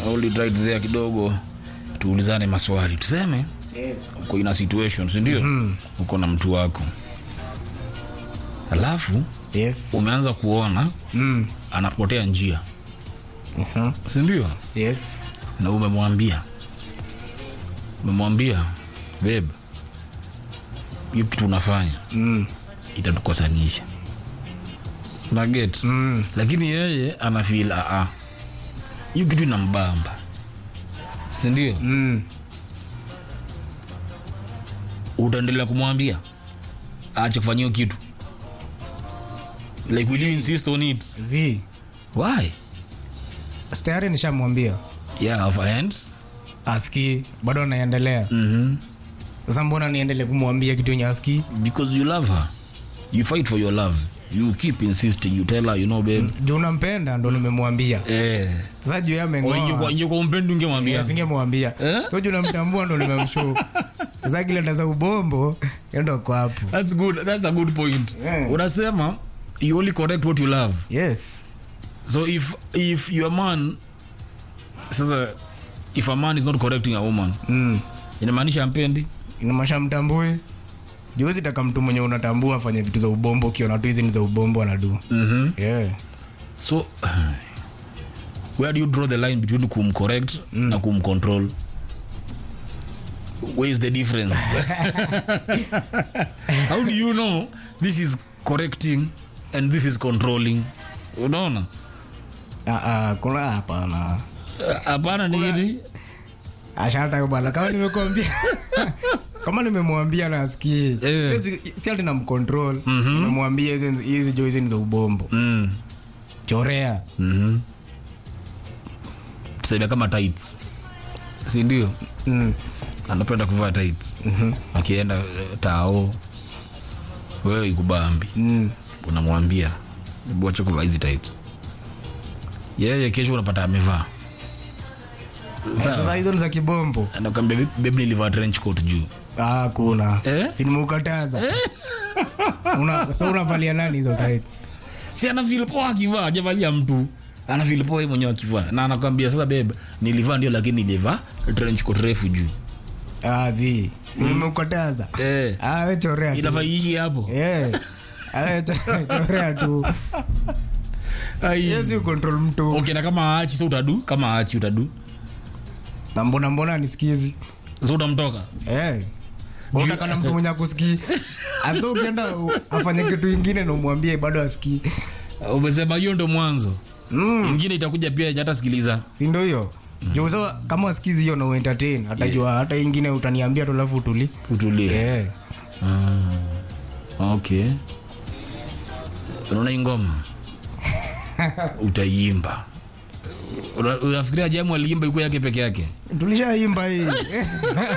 hold it right there kidogo tuulizane maswali tuseme Yes. uko ina situation sindio mm. uko na mtu wako alafu Yes. umeanza kuona Mm. anapotea njia Mhm. sindio Yes. na umemwambia umemwambia beb hiyo kitu unafanya Mm. itatukosanisha naget Mm. lakini yeye anafil aa hiyo kitu inambamba sindio Mm. utaendelea kumwambia aache kufanya hiyo kitu like will you insist on it Z. why tayari nishamwambia yeah of and aski bado anaendelea mm sasa mbona niendelee kumwambia kitu yenye aski because you love her you fight for your love you keep insisting you tell her you know babe juu unampenda ndo nimemwambia eh sasa juu Kwa yamengoa hiyo kwa umpendi ungemwambia singemwambia Eh? so juu namtambua ndo nimemshow sasa kile ndaza ubombo ndo kwa hapo that's good that's a good point Yeah. unasema you only correct what you love yes so if if your man sasa if a man is not correcting a woman mm. inamaanisha ampendi inamasha mtambue juwezi taka mtu mwenye unatambua afanye vitu za ubombo ukiona tu hizi ni za ubombo anadu mm-hmm. yeah. so where do you draw the line between kumcorrect mm. na kumcontrol where is the difference how do you know this is correcting and this is controlling unaona ah, ah, kuna hapana Eh, hapana ni hili ashata bana kama nimekwambia kama nimemwambia nasikii Eh. si si ati namcontrol nimemwambia hizi hizi jo hizi ni za ubombo mm. chorea mm-hmm. tusaidia kama tights si ndio mm. anapenda kuvaa tights mhm, akienda eh, tao wewe ikubambi mm. unamwambia wacha kuvaa hizi tight yeye kesho unapata amevaa sasa hizo ni za kibombo anakwambia bebi nilivaa trench coat juu ah, kuna Eh? sinimukataza una, so unavalia nani hizo tights si ana feel poa akivaa ajavalia mtu ana feel poa yeye mwenyewe akivaa na anakwambia sasa bebe nilivaa ndio lakini nilivaa trench coat refu juu ah, zi sinimukataza eh ah, we chorea tu. inafaa iishi hapo Eh. Ah, we cho- chorea tu Ai. yesi control mtu okay na kama aachi so utadu kama aachi utadu na mbona mbona nisikizi so utamtoka Eh. Unataka na mtu mwenye akusikii hasa ukienda u- afanye kitu ingine na umwambie bado asikii umesema hiyo ndo mwanzo mm, ingine itakuja pia yenye hata sikiliza si ndo hiyo juu sasa kama asikizi hiyo na uentertain atajua hata ingine utaniambia tu alafu utuli utulie yeah. okay unaona hii ngoma utaimba Una- unafikiria jamu aliimba iko yake peke yake tulishaimba hii